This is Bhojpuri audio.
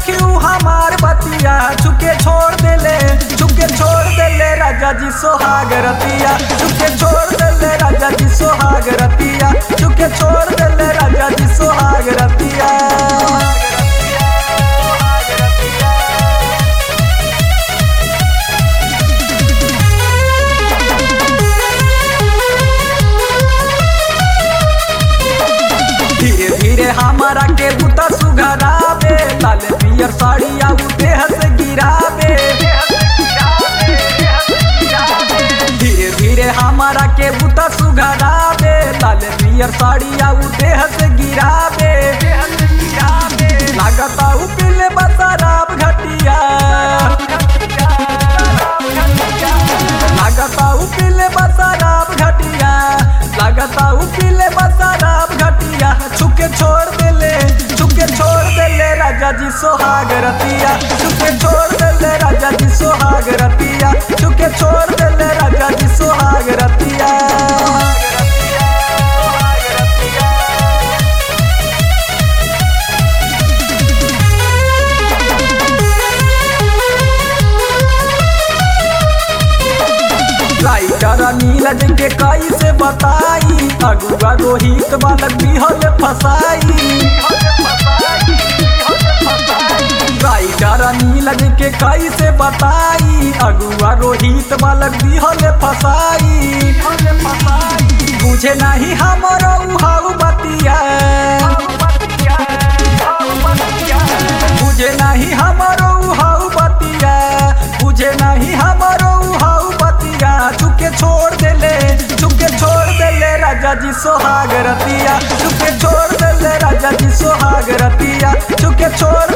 सखी उ हमार बतिया चुके छोड़ देले चुके छोड़ देले राजा जी सोहाग रतिया चुके छोड़ देले राजा जी सोहाग रतिया चुके छोड़ देले राजा जी सोहाग रतिया धीरे धीरे हमारा के बुता सुघरावे लाल पियर साड़िया उ देह से गिरावे धीरे धीरे हमारा के बुता सुघरावे लाल पियर साड़िया उ देह से गिरावे लागता उ पीले बसराब घटिया लागता उ पीले बसराब घटिया लागता उ पीले बसराब घटिया छुके छोड़ देले छुके छोड़ देले राजा जी सोहाग रतिया छुके छोड़ देले राजा जी सोहाग रतिया छुके छोड़ देले राजा जी सोहाग रतिया राइटर नीरज के कैसे बताई अगुआ रोहित बालक बिहल फसाई राइटर नीरज के कैसे बताई अगुआ रोहित बालक बिहल फसाई बुझे नहीं हमरो उहाऊ बतिया बुझे नहीं हमरो उहाऊ बतिया बुझे नहीं हमरो उहाऊ बतिया चुके छोड़ देले चुके छोड़ देले राजा जी सोहाग रतिया चुके छोड़ देले राजा जी सोहाग रतिया चुके छोड़